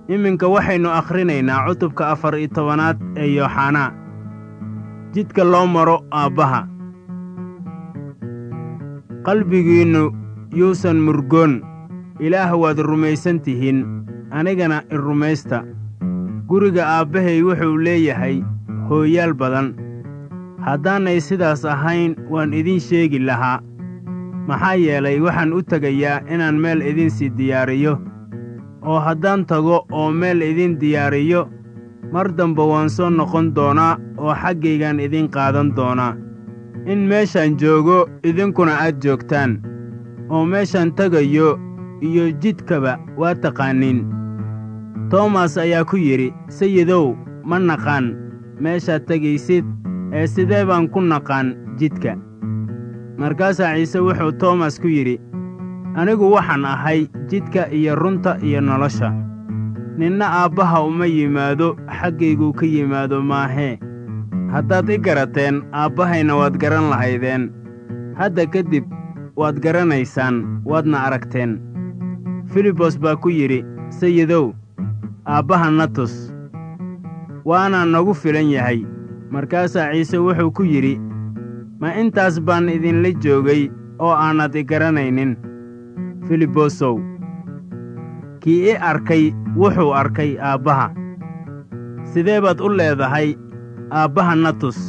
iminka waxaynu akhrinaynaa cutubka afar iyo tobanaad ee yooxanaa jidka loo maro aabbaha qalbigiinnu yuusan murgoon ilaah waad rumaysan tihiin anigana i rumaysta guriga aabbahay wuxuu leeyahay hooyaal badan haddaanay sidaas ahayn waan idiin sheegi lahaa maxaa yeelay waxaan u tegayaa inaan meel idinsii diyaariyo oo haddaan tago oo meel idiin diyaariyo mar damba waan soo noqon doonaa oo xaggaygaan idiin qaadan doonaa in meeshaan joogo idinkuna aad joogtaan oo meeshaan tegayo iyo jidkaba waa taqaaniin toomas ayaa ku yidhi sayidow ma naqaan meeshaad tegaysid ee sidee baan ku naqaan jidka markaasaa ciise wuxuu toomas ku yidhi anigu waxaan ahay jidka iyo runta iyo nolosha ninna aabbaha uma yimaado xaggayguu ka yimaado maahee haddaad i garateen aabbahayna waad garan lahaydeen hadda kadib waad garanaysaan waadna aragteen filibos baa ku yidhi sayidow aabbaha na tus waana nagu filan yahay markaasaa ciise wuxuu ku yidhi ma intaas baan idinla joogay oo aanad i garanaynin filibosow kii i arkay wuxuu arkay aabbaha sidee baad u leedahay aabbaha na tus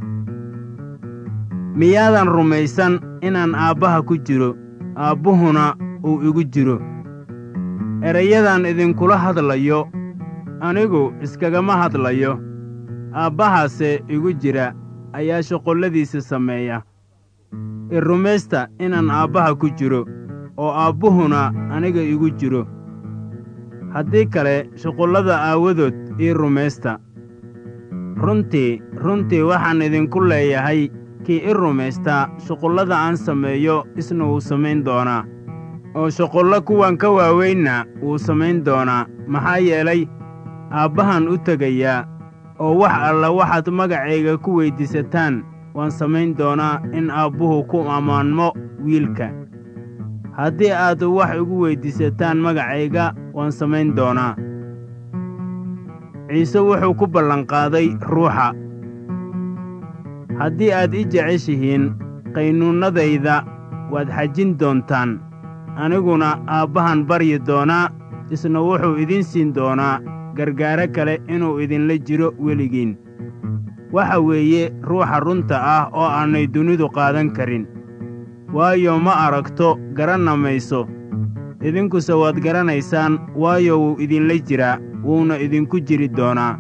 miyaadan rumaysan inaan aabbaha ku jiro aabbuhuna uu igu jiro erayadan idinkula hadlayo anigu iskagama hadlayo aabbahaase igu jira ayaa shuqulladiisa sameeya i rumaysta inaan aabbaha ku jiro oo aabbuhuna aniga igu jiro haddii kale shuqullada aawadood ii rumaysta runtii runtii waxaan idinku leeyahay kii i rumaystaa shuqullada aan sameeyo isna wuu samayn doonaa oo shuqullo kuwan ka waaweynna wuu samayn doonaa maxaa yeelay aabbahan u tegayaa oo wax alla waxaad magacayga ku weyddiisataan waan samayn doonaa in aabbuhu ku ammaanmo wiilka haddii aad wax igu weyddiisataan magacayga waan samayn doonaa ciise wuxuu ku ballanqaaday ruuxa haddii aad i jeceshihiin qaynuunnadayda waad xajin doontaan aniguna aabbahan baryi doonaa isna wuxuu idiin siin doonaa gargaaro kale inuu idinla jiro weligiin waxa weeye ruuxa runta ah oo aanay dunidu qaadan karin waayo ma aragto garanna mayso idinkuse waad garanaysaan waayo wuu idinla jiraa wuuna idinku jiri doonaa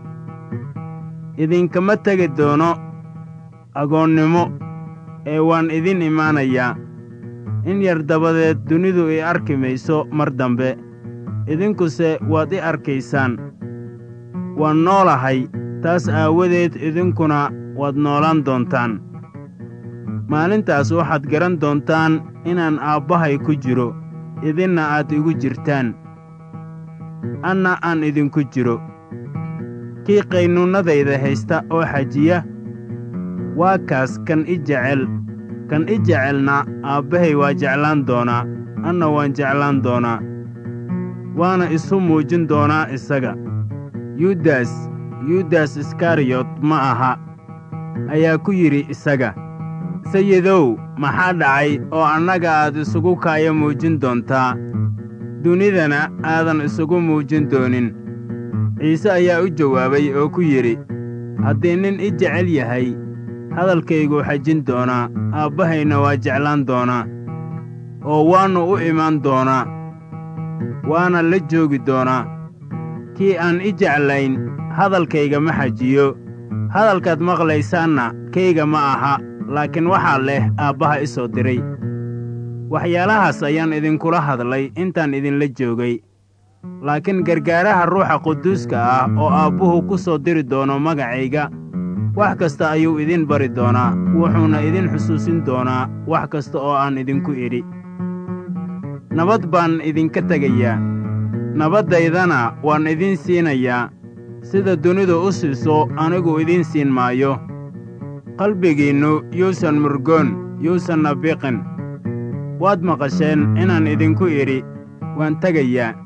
idinkama tegi doono agoonnimo ee waan idin imaanayaa in yar dabadeed dunidu i arki mayso mar dambe idinkuse waad i arkaysaan waan noolahay taas aawadeed idinkuna waad noolaan doontaan maalintaas waxaad garan doontaan inaan aabbahay ku jiro idinna aad igu jirtaan anna aan idinku jiro kii qaynuunnadayda haysta oo xajiya waa kaas kan i jecel kan i jecelna aabbahay waa jeclaan doonaa anna waan jeclaan doonaa waana isu muujin doonaa isaga yudas yudas iskariyot ma aha ayaa ku yidhi isaga sayidow maxaa dhacay oo annaga aad isugu kaaya muujin doontaa dunidana aadan isugu muujin doonin ciise ayaa u jawaabay oo ku yidhi haddii nin i jecel yahay hadalkayguu xajin doonaa aabbahayna waa jeclaan doonaa oo waannu u imaan doonaa waana la joogi doonaa kii aan i jeclayn hadalkayga ma xajiyo hadalkaad maqlaysaanna kayga ma aha laakiin waxaa leh aabbaha i soo diray waxyaalahaas ayaan idinkula hadlay intaan idinla joogay laakiin gargaaraha ruuxa quduuska ah oo aabbuhu ku soo diri doono magacayga wax kasta ayuu idin bari doonaa wuxuuna idin xusuusin doonaa wax kasta oo aan idinku idhi nabad baan idinka tegayaa nabaddaydana waan idiin siinayaa sida dunidu u siiso anigu idiin siin maayo qalbigiinnu yuusan murgoon yuusanna biqin waad maqasheen inaan idinku idhi waan tegayaa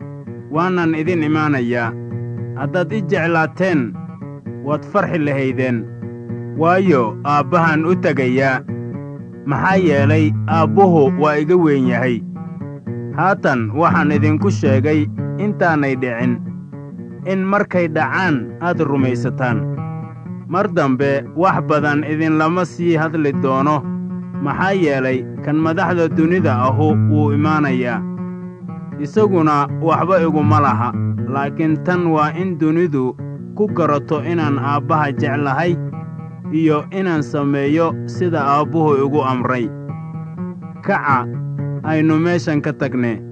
waanan idin imaanayaa haddaad i jeclaateen waad farxi lahaydeen waayo aabbahan u tegayaa maxaa yeelay aabbuhu waa iga weyn yahay haatan waxaan idinku sheegay intaanay dhicin in markay dhacaan aad rumaysataan mar dambe wax badan idinlama sii hadli doono maxaa yeelay kan madaxda dunida ahu wuu imaanayaa isaguna waxba iguma laha laakiin tan waa in dunidu ku garato inaan aabbaha jeclahay iyo inaan sameeyo sida aabbuhu igu amray kaca aynu meeshan ka tagne